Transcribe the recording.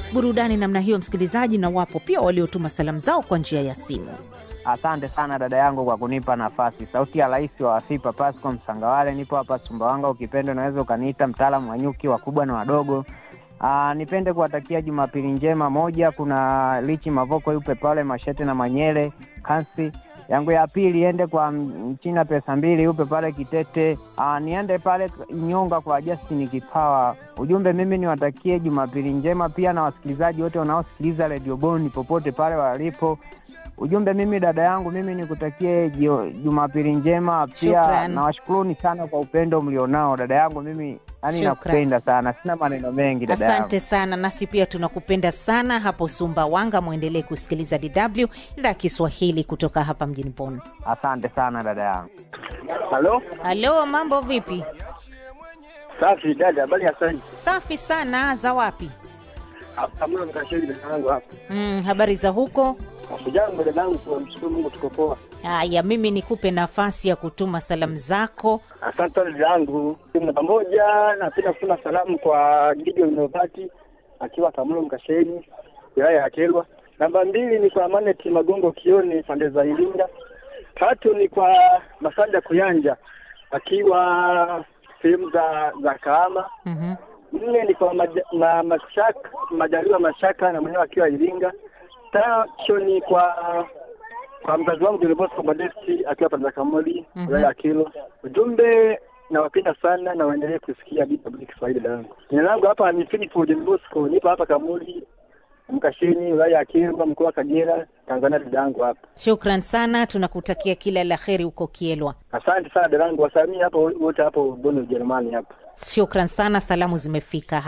burudani namna hiyo, msikilizaji, na wapo pia waliotuma salamu zao kwa njia ya simu. Asante sana dada yangu kwa kunipa nafasi. Sauti ya rais wa Wasipa Pasco Msangawale, nipo hapa Sumbawanga. Ukipenda unaweza ukaniita mtaalamu wa nyuki wakubwa na wadogo. Aa, nipende kuwatakia Jumapili njema. Moja, kuna Lichi Mavoko yupe pale Mashete na Manyele Kansi yangu ya pili iende kwa Mchina pesa mbili yupe pale Kitete. Aa, niende pale Nyonga kwa Justin Kipawa. Ujumbe mimi niwatakie Jumapili njema, pia na wasikilizaji wote wanaosikiliza Radio Boni popote pale walipo. Ujumbe mimi dada yangu mimi nikutakie jio- Jumapili njema, pia Shukran. nawashukuruni sana kwa upendo mlionao dada yangu mimi, yani Shukran. nakupenda sana, sina maneno mengi dada yangu. Asante sana, nasi pia tunakupenda sana hapo Sumbawanga. Mwendelee kusikiliza DW idhaa ya Kiswahili kutoka hapa mjini Bonn. Asante sana dada yangu. Halo, Halo, mambo vipi? safi dada, habari ya sasa? Safi sana. Za wapi? Hapa mlo mkashiri dada yangu hapa. Mm, habari za huko? Jambo dada yangu, kwa mshukuru Mungu tuko poa. Haya, mimi nikupe nafasi ya kutuma salamu zako. Asante dada yangu. Na pamoja napenda kutuma salamu kwa Gideon Novati akiwa Kamulo Mkasheni, wilaya ya Kelwa. Namba mbili ni kwa Manet Magongo Kioni pande za Iringa. Tatu ni kwa Masanja Kuyanja akiwa sehemu za za Kahama. Mhm. nne ni kwa maja, ma, mashaka majaliwa mashaka na mwenyewe akiwa Iringa. Tano ni kwa kwa mzazi wangu John Bosco Modesti akiwa pande za Kamoli Mhm. wilaya ya Kilo. Ujumbe nawapenda sana na waendelee kusikia DW Kiswahili dangu. Jina langu hapa ni Philip John Bosco, nipo hapa Kamoli Mkasheni wilaya ya Kilwa mkoa wa Kagera Tanzania dadangu hapa. Shukran sana, tunakutakia kila la heri huko Kielwa. Asante sana dadangu, wasamii hapo wote hapo Bonn Ujerumani hapa. Shukran sana, salamu zimefika.